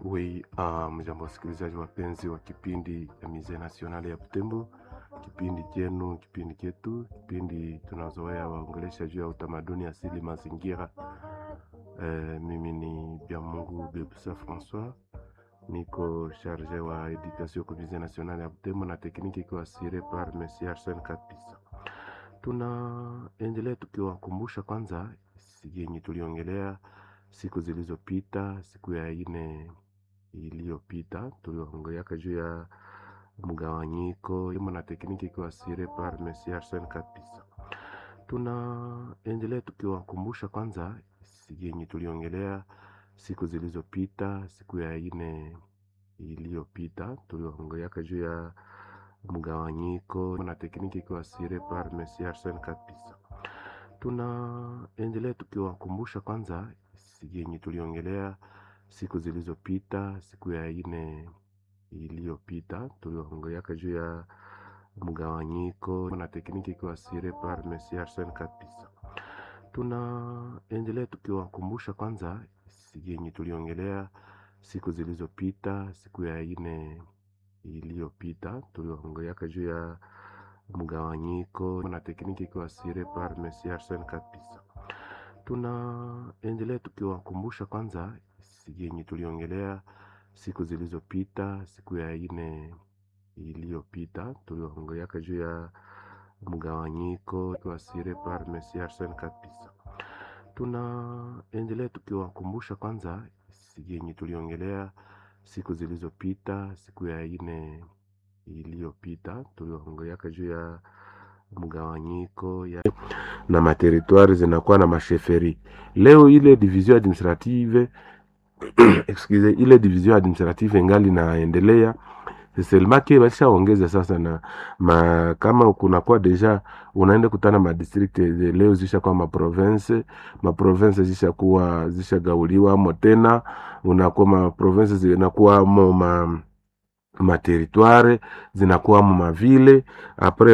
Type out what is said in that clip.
Oui, uh, mjambo wasikilizaji wapenzi wa kipindi ya Musee National ya Butembo, kipindi chenu, kipindi chetu, kipindi tunazoea waongelesha juu ya utamaduni asili mazingira. Eh, mimi ni Byamungu Bebusa Francois, niko charge wa education kwa Musee National ya Butembo na tekniki ikiwa asire par Monsieur Arsene Kapisa. Tunaendelea tukiwakumbusha kwanza yenye tuliongelea siku zilizopita, siku ya ine iliyopita tuliongeaka juu ya mgawanyiko na tekniki ikiwa asire par Monsieur Arsene Kapisa. Tunaendelea tukiwakumbusha kwanza yenye tuliongelea siku zilizopita, siku ya ine iliyopita tuliongeaka juu ya mgawanyiko na tekniki ikiwa asire par Monsieur Arsene Kapisa. Tunaendelea tukiwakumbusha kwanza yenye tuliongelea siku zilizopita, siku ya ine iliyopita tuliongeaka juu ya mgawanyiko na tekniki ikiwa asire par Monsieur Arsene Kapisa. Tunaendelea tukiwakumbusha kwanza yenye tuliongelea siku zilizopita, siku ya ine iliyopita tuliongeaka juu ya mgawanyiko na tekniki ikiwa asire par Monsieur Arsene Kapisa. Tunaendelea tukiwakumbusha kwanza yenye tuliongelea siku zilizopita, siku ya ine iliyopita tuliongeaka juu ya mgawanyiko ikiwa asire par Monsieur Arsene Kapisa. Tunaendelea tukiwakumbusha kwanza yenye tuliongelea siku zilizopita, siku ya ine iliyopita tuliongeaka juu ya mgawanyiko ya na materitwari zinakuwa na masheferi. Leo ile division administrative excuse, ile division administrative ingali naendelea selemake walishaongeza sasa na ma, kama kunakuwa deja unaenda kutana ma district leo zishakuwa ma province ma province zishakuwa zishagauliwa amo tena unakuwa ma province zinakuwa mo ma ma territoire zinakuwa mo mavile apres